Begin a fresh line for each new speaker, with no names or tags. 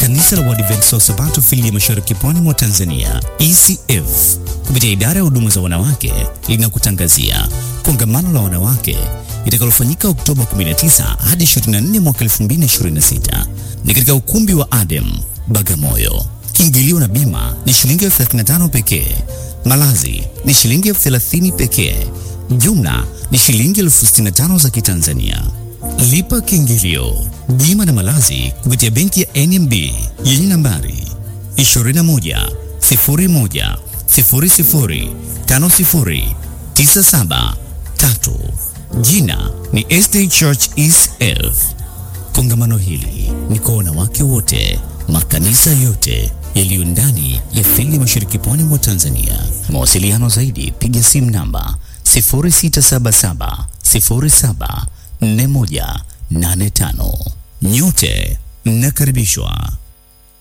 Kanisa la Waadventista wa Sabato fili ya Mashariki Pwani mwa Tanzania, ECF, kupitia idara ya huduma za wanawake linakutangazia kongamano la wanawake litakalofanyika Oktoba 19 hadi 24 mwaka 2026 ni katika ukumbi wa Adem Bagamoyo. Kiingilio na bima ni shilingi elfu 35 pekee. Malazi ni shilingi elfu 30 pekee. Jumla ni shilingi elfu 65 za Kitanzania. Lipa kiingilio, bima na malazi kupitia benki ya NMB yenye nambari 21 01 00 50 97 3. Jina ni SD Church ECF. Kongamano hili ni kwa wanawake wote, makanisa yote yaliyo ndani ya fili Mashariki Pwani mwa Tanzania. Mawasiliano zaidi, piga simu namba 0677 07 4185. Nyote mnakaribishwa.